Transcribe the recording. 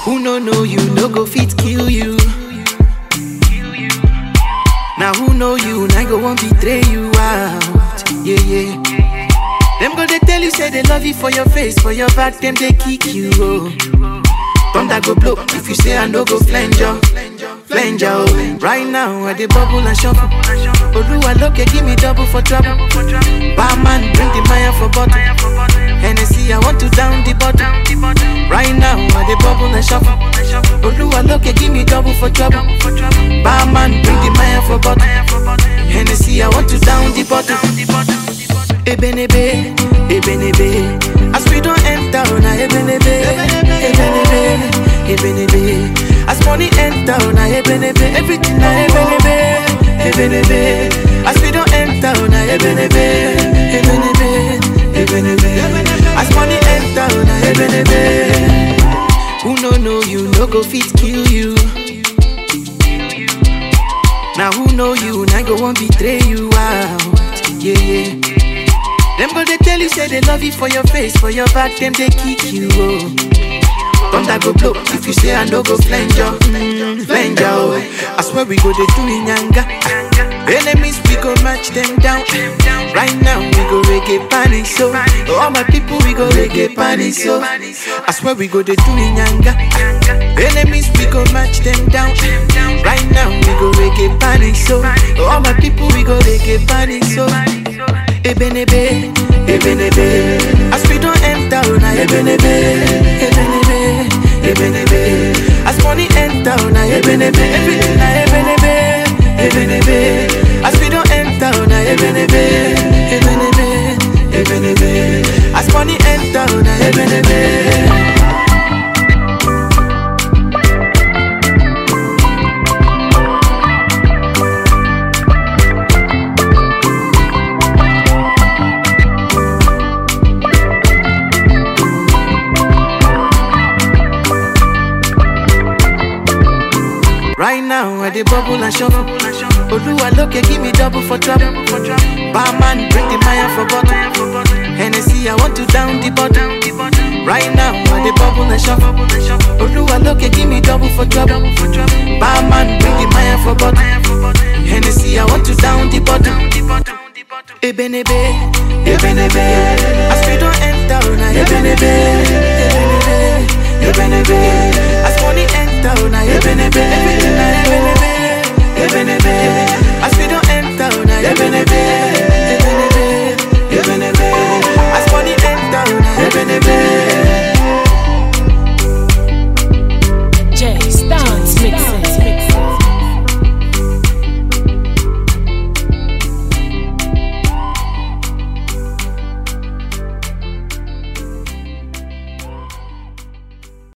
Who no know you, no go fit kill you. Now who know you, now go won't betray you out. Yeah, yeah. Them go they tell you say they love you for your face, for your back, them they kick you. Oh. Thunder go blow if you say I no go flange you. Flange you. oh. Right now, I dey bubble and shuffle. Oluwa look, give me double for trouble. Barman, bring the Maya for bottle. Hennessy, I want to down the bottle. Right now, I dey bubble and shuffle. Oluwa look, give me double for trouble. Barman, bring the Maya for bottle. Hennessy, I want to down the bottle. Ebenebe, Ebenebe. As we don't enter, na Ebenebe, Ebenebe, Ebenebe. As money enter, na Ebenebe, everything na Ebenebe, Ebenebe. As we don't enter, na Ebenebe, Ebenebe, Ebenebe. As money enter, na Ebenebe. Who no know you, no go fit kill you. Now who know you, now go won't betray you out. Yeah, yeah. Them go they tell you say they love you for your face, for your back, them they kick you. Oh. Thunder go blow if you say I no go flange you, mm, flange you. Oh. I swear we go they do inyanga. Enemies we go match them down. Right now we go reggae panic so. All my people we go reggae panic so. I swear we go they do inyanga. Enemies we go match them down. Right now we go reggae panic so. All my people we go reggae panic so. Ebenebe, Ebenebe. As we don't enter, na Ebenebe, Ebenebe, Ebenebe. As money enter, na Ebenebe, everything na Ebenebe, Ebenebe. As we don't enter, na Ebenebe, Ebenebe, Ebenebe. As money enter, na Ebenebe. Right now, I dey bubble and shuffle. Oluwa look, give me double for trouble. Barman, bring the Maya for bottle. Hennessy, I want to down the bottle. Right now, I dey bubble and shuffle. Oluwa look, give me double for trouble. Barman, bring the Maya for bottle. Hennessy, I want to down the bottle. Ebenebe, Ebenebe. As we don't enter, na Ebenebe, Ebenebe, Ebenebe. As money enter, na Ebenebe, everything na Ebenebe, Ebenebe. As we don't enter, na Ebenebe,